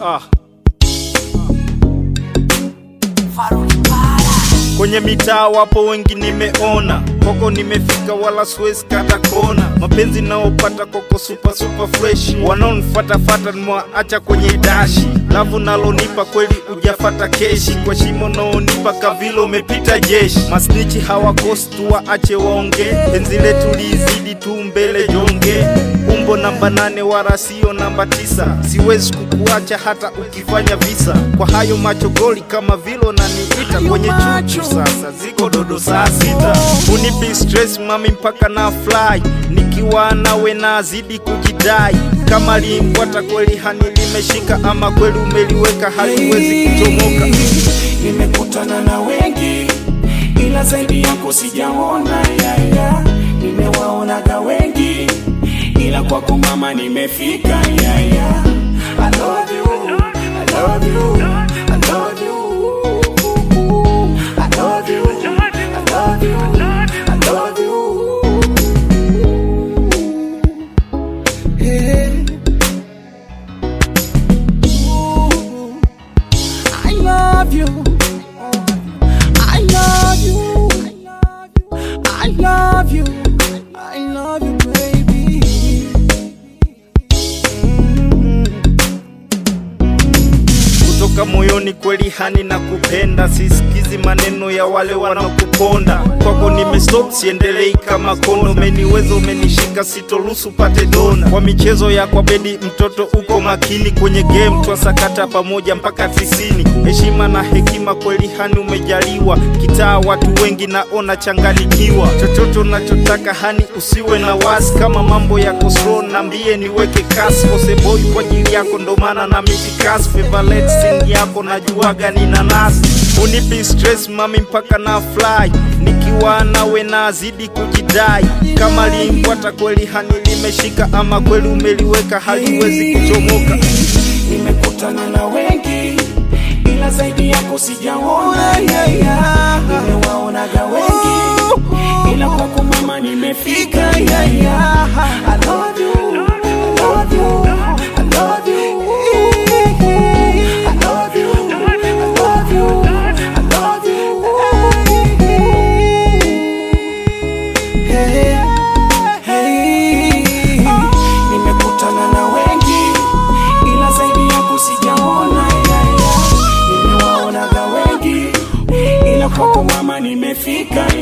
Ah. Kwenye mitaa wapo wengi nimeona, koko nimefika wala siwezi kata kona. Mapenzi naopata koko super super fresh, wanaonifatafata nimewaacha kwenye dashi. Lavu nalonipa kweli ujafata keshi, kwa shimo naonipa kavile umepita jeshi. Masnichi hawakosi tu waache waonge, penzi letu lizidi tu mbele jonge. Umbo namba nane wala sio namba tisa, siwezi kukuacha hata ukifanya visa. Kwa hayo macho goli kama vile unaniita kwenye chuchu sasa ziko dodo saa sita. Unipi stress mami mpaka na fly, nikiwa nawe nazidi kujidai. Kama limbwata kweli hani limeshika, ama kweli umeliweka haliwezi kuchomoka. Nimekutana na wengi ila zaidi yako sijaona yaya. Nimewaonaga wengi ila kwako mama nimefika yaya. I love you, I love you, I love you. I love you, I love you, I love you. Yeah. I love you. I love you. I love you. I love you, baby. kutoka moyoni kweli hani na kupenda, sisikizi maneno ya wale wanakuponda. Kwako nimestop, siendelei kama kondo, umeniweza umenishika, sitoruhusu pate dona. Kwa michezo ya kwa bedi, mtoto uko makini kwenye game, twasakata pamoja mpaka tisini. Heshima na hekima kweli hani umejaliwa, kitaa watu wengi naona changanikiwa. Chochote unachotaka hani usiwe na wasi, kama mambo yako slow nambie niweke kasi. Kose boy kwa ajili yako ndo maana na miti kasi favorite sing yako najuaga ni nanasi unipi stress mami mpaka na fly nikiwa nawe nazidi kujidai kama limbwata kweli hani limeshika ama kweli umeliweka haliwezi kuchomoka Nimekutana na wengi ila zaidi yako sijaona yaya. Nimewaonaga wengi ila kwako mama nimefika yaya. I love you, I love you, I love you. I love you, I love you, I love you. Hey, hey. Nimekutana na wengi ila zaidi yako sijaona yaya. Nimewaonaga wengi ila kwako mama nimefika